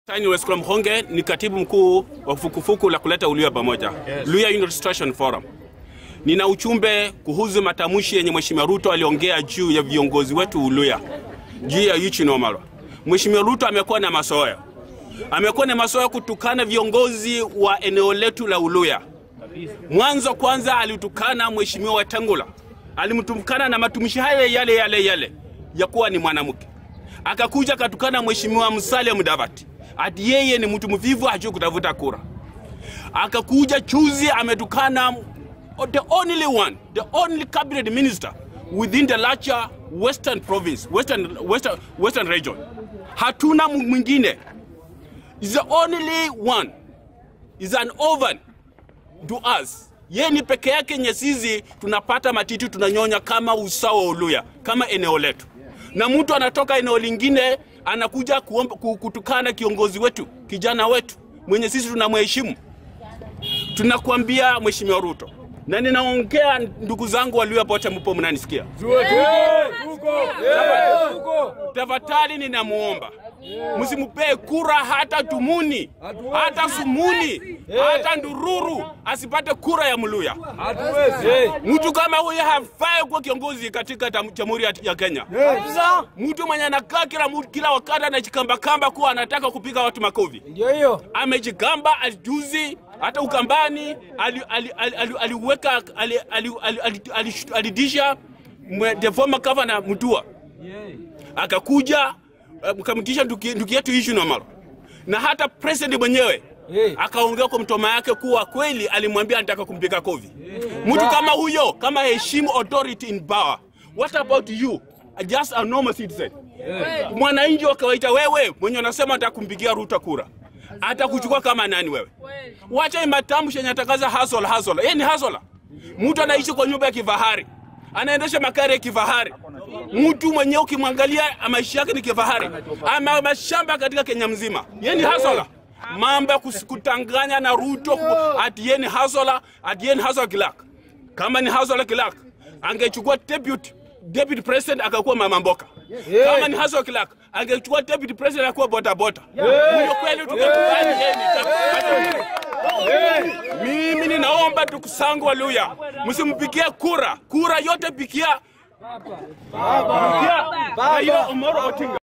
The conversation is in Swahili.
Tani Wescom Mhonge ni katibu mkuu wa fukufuku la kuleta Uluya pamoja, yes. Luya Unity Restoration Forum. Nina uchumbe kuhusu matamshi yenye Mheshimiwa Ruto aliongea juu ya viongozi wetu Uluya, juu ya Eugene Wamalwa. Mheshimiwa Ruto amekuwa na masoya, amekuwa na masoya kutukana viongozi wa eneo letu la Uluya. Mwanzo kwanza alitukana Mheshimiwa Wetangula, alimtukana na matumishi haya yale yale yale ya kuwa ni mwanamke. Akakuja akatukana Mheshimiwa Musalia Mudavadi ati yeye ni mtu mvivu, hajui kutafuta kura. Akakuja chuzi ametukana the only one, the only cabinet minister within the larger western province, western, western, western region. Hatuna mwingine, is the only one, is an orphan to us. Ye ni peke yake nyesizi, tunapata matiti tunanyonya kama usawa Uluya, kama eneo letu, na mtu anatoka eneo lingine anakuja kuomba, kutukana kiongozi wetu kijana wetu mwenye sisi tunamheshimu. Tunakuambia Mheshimiwa Ruto, na ninaongea ndugu zangu Waluya pote, mpo mnanisikia? Tafadhali ninamuomba msimupee kura hata Tumuni hata Sumuni hata Ndururu asipate kura ya Mluya. Mtu kama huyo hafai kuwa kiongozi katika Jamhuri ya Kenya. Mtu mwenye anakaa kila, kila wakati anajikambakamba kuwa anataka kupiga watu makofi. Amejigamba ajuzi hata Ukambani aliweka alidisha the former governor Mutua akakuja mkamtisha ndugu yetu Eugene Wamalwa na hata president mwenyewe hey, akaongea kwa mtoma yake kuwa kweli alimwambia anataka kumpiga kofi. Mtu hey, kama huyo kama heshimu authority in power. What about you? Just a normal citizen. Hey. Mwananchi wa kawaida wewe mwenye unasema anataka kumpigia Ruto kura. Hata kuchukua kama nani wewe? Wacha matamshi yenye atakaza hustle hustle. Yeye ni hustler. Mtu anaishi kwa nyumba ya kifahari. Anaendesha magari ya kifahari mtu mwenye ukimwangalia maisha yake ni kifahari, ama mashamba katika Kenya mzima. Yeye ni hasola, mambo ya kutanganya na Ruto ati yeye ni hasola, ati yeye ni hasola kilak. Kama ni hasola kilak, angechukua deputy deputy president akakuwa mama mboka. Kama ni hasola kilak, angechukua deputy president akakuwa bota bota. Huyo kweli tukakubali yeye ni mimi ninaomba tukusangu Waluya, msimpigie kura, kura yote pikia Baba. Baba. Baba. Baba. Baba.